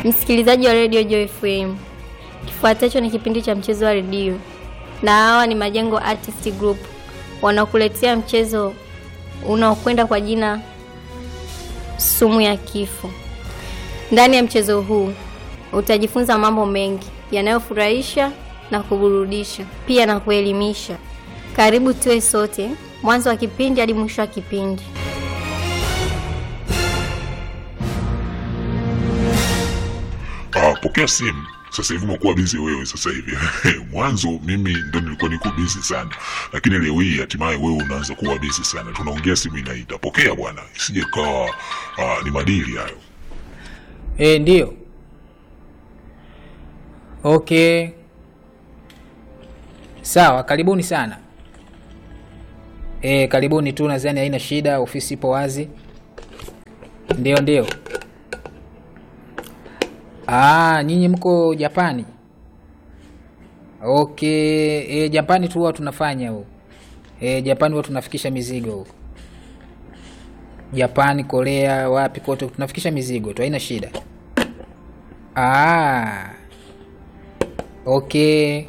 Msikilizaji wa redio Joy FM, kifuatacho ni kipindi cha mchezo wa redio, na hawa ni Majengo Artist Group wanakuletea mchezo unaokwenda kwa jina sumu ya kifo. Ndani ya mchezo huu utajifunza mambo mengi yanayofurahisha na kuburudisha, pia na kuelimisha. Karibu tuwe sote mwanzo wa kipindi hadi mwisho wa kipindi. Ah, pokea simu sasa hivi umekuwa bizi wewe sasa hivi mwanzo mimi ndo nilikuwa niko bizi sana lakini leo hii hatimaye wewe unaanza kuwa bizi sana tunaongea simu inaita pokea bwana isije kawa ah, ni madili hayo E, ndio. Okay. Sawa, karibuni sana. E, karibuni tu, nadhani haina shida, ofisi ipo wazi. Ndio, ndio. Ah, nyinyi mko Japani? Okay, e, Japani tu huwa tunafanya huko. E, Japani huwa tunafikisha mizigo huko. Japani, Korea, wapi kote tunafikisha mizigo tu, haina shida. Ah. Okay.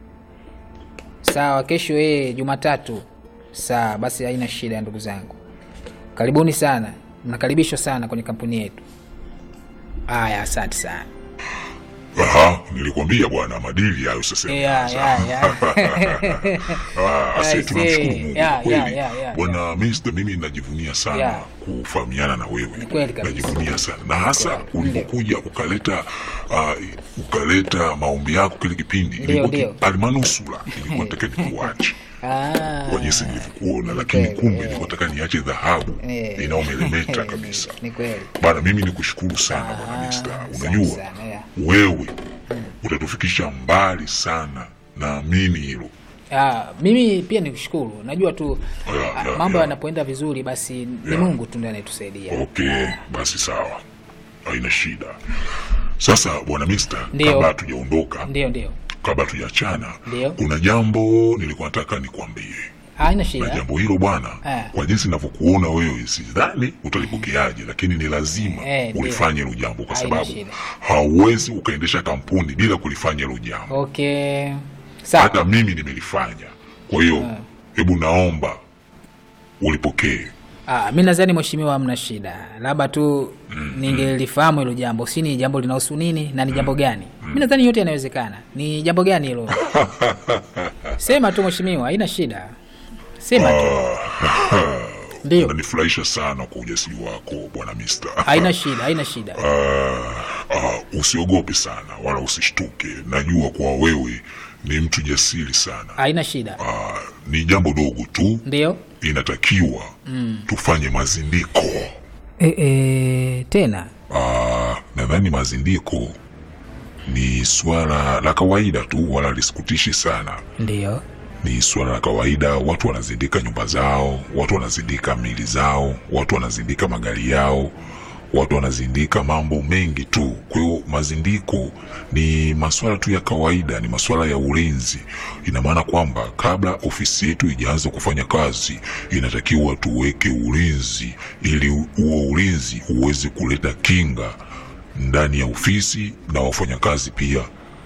Sawa, kesho eh, Jumatatu. Sawa, basi haina shida ndugu zangu. Karibuni sana. Mnakaribishwa sana kwenye kampuni yetu. Aya, asante sana. Aha, nilikwambia bwana madili hayo sasa hivi Yeah, yanaanza. yeah, yeah. Ah, asi I tunamshukuru see. Mungu Yeah, kweli. yeah, yeah, yeah. Bwana Mister, mimi najivunia sana Yeah. kufahamiana na wewe. Ni kweli kabisa. Najivunia sana na hasa ulipokuja ukaleta uh, ukaleta maombi yako kile kipindi Ndio, ilikuwa ndio. ki- almanusura ilikuwa nataka nikuache Ah. kwa jinsi nilivyokuona, lakini kweli, kumbe yeah. nilikuwa nataka niache dhahabu Eh. inayomeremeta kabisa. Ni kweli. Bana, mimi nikushukuru sana bwana Mister. asante Unajua sana, yeah. wewe utatufikisha mbali sana, naamini hilo. Ah, mimi pia nikushukuru. Najua tu Yeah, ah, yeah, mambo yeah. yanapoenda vizuri basi ni Yeah. Mungu tu ndiye anayetusaidia. Okay, basi sawa, haina shida. Sasa bwana Mister, Ndio. kabla hatujaondoka, Ndio, ndio. kabla hatujaachana, Ndio. kuna jambo nilikuwa nataka nikwambie, Haina na shida. jambo hilo bwana, Eh. kwa jinsi ninavyokuona wewe, sidhani utalipokeaje, lakini ni lazima Eh, ndio. ulifanye hilo jambo, kwa Haina sababu shida. hauwezi ukaendesha kampuni bila kulifanya hilo jambo. Okay. Sawa. Hata mimi nimelifanya, kwa hiyo hebu naomba ulipokee. Ah, mi nadhani mheshimiwa, hamna shida, labda tu ningelifahamu hilo jambo, si ni jambo linahusu nini na ni jambo gani? Mi nadhani yote yanawezekana. Ni jambo gani hilo? Sema tu mheshimiwa, haina shida, sema tu. Ndio, Unanifurahisha sana kwa ujasiri wako bwana Mister. haina shida, haina shida. Ah, ah, usiogope sana wala usishtuke. Najua kwa wewe ni mtu jasiri sana. Haina shida. Ah, ni jambo dogo tu, Ndio. inatakiwa tufanye mazindiko. E, e, tena Ah, nadhani mazindiko ni swala la kawaida tu, wala lisikutishi sana. ndio. Ni swala la kawaida. Watu wanazindika nyumba zao, watu wanazindika mili zao, watu wanazindika magari yao, watu wanazindika mambo mengi tu. Kwa hiyo mazindiko ni maswala tu ya kawaida, ni maswala ya ulinzi. Ina maana kwamba kabla ofisi yetu ijaanza kufanya kazi, inatakiwa tuweke ulinzi, ili huo ulinzi uweze kuleta kinga ndani ya ofisi na wafanyakazi pia.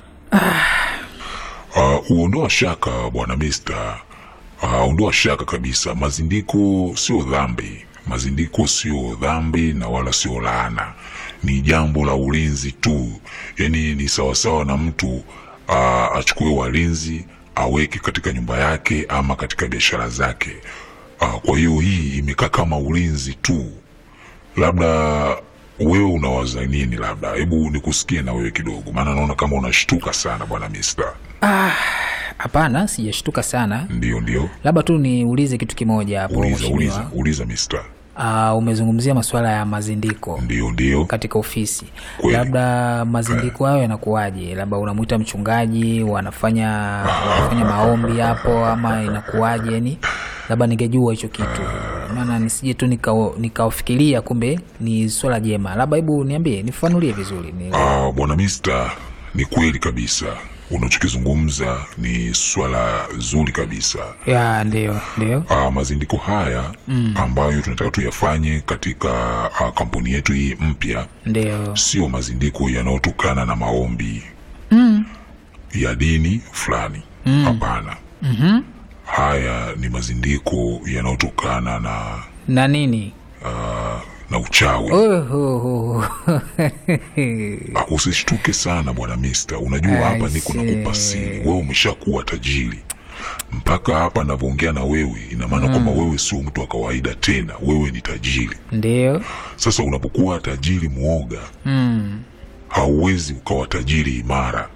Uh, uondoa shaka bwana Mister. Uh, ondoa shaka kabisa. Mazindiko sio dhambi, mazindiko sio dhambi na wala sio laana, ni jambo la ulinzi tu. Yani ni sawasawa na mtu uh, achukue walinzi aweke katika nyumba yake ama katika biashara zake. Uh, kwa hiyo hii imekaa kama ulinzi tu. Labda wewe unawaza nini? Labda hebu nikusikie na wewe kidogo, maana naona kama unashtuka sana bwana Mister. Hapana, sijashtuka sana, Ndio, ndio. labda tu niulize kitu kimoja hapo Uliza, uliza, mheshimiwa. uliza mister. Ah, umezungumzia masuala ya mazindiko Ndio, ndio. katika ofisi Kweli. labda mazindiko hayo yanakuwaje? Labda unamwita mchungaji, wanafanya wanafanya maombi hapo, ama inakuwaje? Yani labda ningejua hicho kitu, maana nisije tu nikao- nikaofikiria kumbe ni swala jema. Labda hebu niambie, nifafanulie vizuri ni... Ah, bwana mister, ni kweli kabisa. unachokizungumza ni swala zuri kabisa. ya ndio ndio Uh, mazindiko haya ambayo tunataka tuyafanye katika uh, kampuni yetu hii mpya ndio sio mazindiko yanayotokana na maombi ya dini fulani. Hapana. Haya ni mazindiko yanayotokana na na nini na uchawi. Oho. Ah, Usishtuke sana bwana Mister, unajua I hapa niko see. nakupa siri. Wewe umeshakuwa tajiri mpaka hapa navyoongea na wewe, ina maana kwamba wewe sio mtu wa kawaida tena, wewe ni tajiri. ndio Sasa unapokuwa tajiri mwoga, hauwezi ukawa tajiri imara.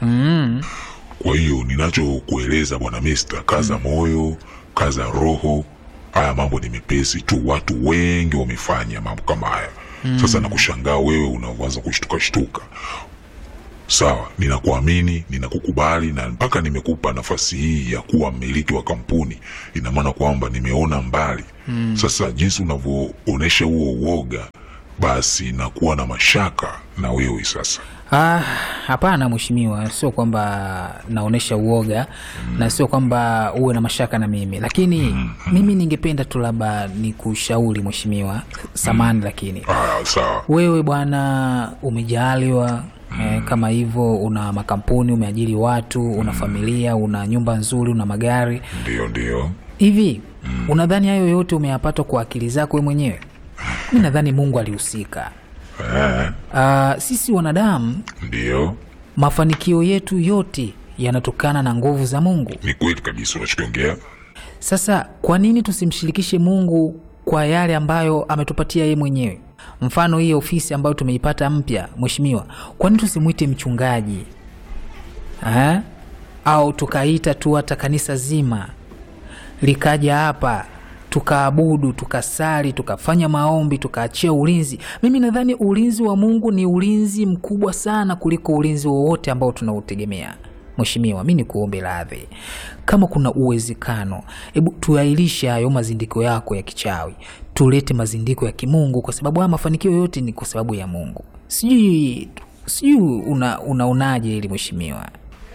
Kwa hiyo ninachokueleza bwana Mister, kaza moyo, kaza roho. Haya mambo ni mepesi tu, watu wengi wamefanya mambo kama haya. Sasa nakushangaa wewe unaanza kushtuka shtuka. Sawa, ninakuamini, ninakukubali na mpaka nimekupa nafasi hii ya kuwa mmiliki wa kampuni, ina maana kwamba nimeona mbali. Sasa jinsi unavyoonesha huo uoga, basi nakuwa na mashaka na wewe sasa. Ah, hapana mheshimiwa, sio kwamba naonyesha uoga na sio kwamba uwe na mashaka na mimi, lakini mimi ningependa tu labda nikushauri mheshimiwa, samani lakini Ah, sawa. wewe bwana umejaliwa eh, kama hivyo, una makampuni, umeajiri watu, una familia, una nyumba nzuri, una magari Ndio, ndio. hivi unadhani hayo yote umeyapata kwa akili zako wewe mwenyewe? Mi nadhani Mungu alihusika. Eh, Ah, sisi wanadamu ndio. mafanikio yetu yote yanatokana na nguvu za Mungu. Ni kweli kabisa unachokiongea. Sasa kwa nini tusimshirikishe Mungu kwa yale ambayo ametupatia yeye mwenyewe? Mfano hii ofisi ambayo tumeipata mpya, mheshimiwa, kwa nini tusimwite mchungaji ha? Au tukaita tu hata kanisa zima likaja hapa tukaabudu, tukasali, tukafanya maombi, tukaachia ulinzi. Mimi nadhani ulinzi wa Mungu ni ulinzi mkubwa sana kuliko ulinzi wowote ambao tunautegemea. Mheshimiwa, mi ni kuombe radhi, kama kuna uwezekano, hebu tuailishe hayo mazindiko yako ya kichawi, tulete mazindiko ya kimungu, kwa sababu haya mafanikio yote ni kwa sababu ya Mungu. Sijui sijui una, unaonaje hili mheshimiwa?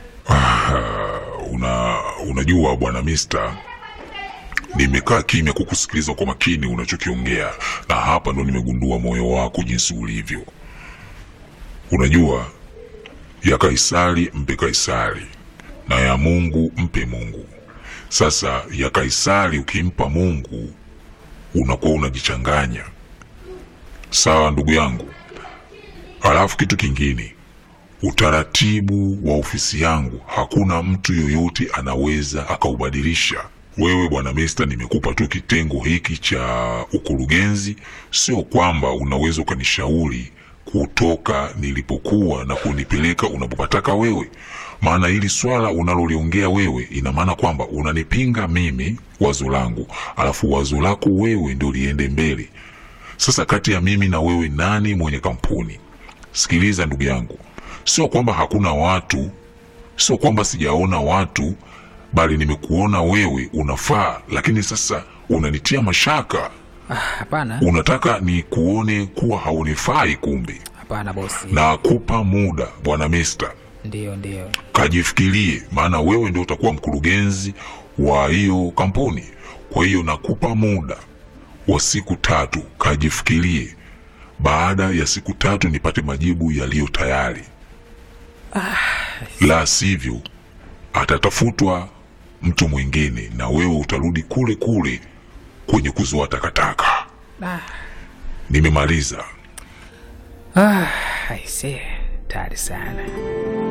Una, unajua bwana Mister, nimekaa kimya kukusikiliza kwa makini unachokiongea, na hapa ndo nimegundua moyo wako jinsi ulivyo. Unajua, ya Kaisari mpe Kaisari na ya Mungu mpe Mungu. Sasa ya Kaisari ukimpa Mungu unakuwa unajichanganya. Sawa ndugu yangu. Alafu kitu kingine, utaratibu wa ofisi yangu hakuna mtu yoyote anaweza akaubadilisha. Wewe bwana Mesta, nimekupa tu kitengo hiki cha ukurugenzi, sio kwamba unaweza ukanishauri kutoka nilipokuwa na kunipeleka unapopataka wewe. Maana hili swala unaloliongea wewe, ina maana kwamba unanipinga mimi wazo langu, alafu wazo lako wewe ndio liende mbele. Sasa kati ya mimi na wewe, nani mwenye kampuni? Sikiliza ndugu yangu, sio kwamba hakuna watu, sio kwamba sijaona watu, bali nimekuona wewe unafaa, lakini sasa unanitia mashaka. Ah, Hapana, Unataka ni kuone kuwa haunifai, kumbe. hapana bosi. Nakupa muda bwana Mister, Ndio, ndio. kajifikirie, maana wewe ndio utakuwa mkurugenzi wa hiyo kampuni. Kwa hiyo nakupa muda wa siku tatu, kajifikirie. Baada ya siku tatu nipate majibu yaliyo tayari, la sivyo atatafutwa mtu mwingine na wewe utarudi kule kule kwenye kuzoa takataka. Ah. Nimemaliza. Ah, aise, tayari sana.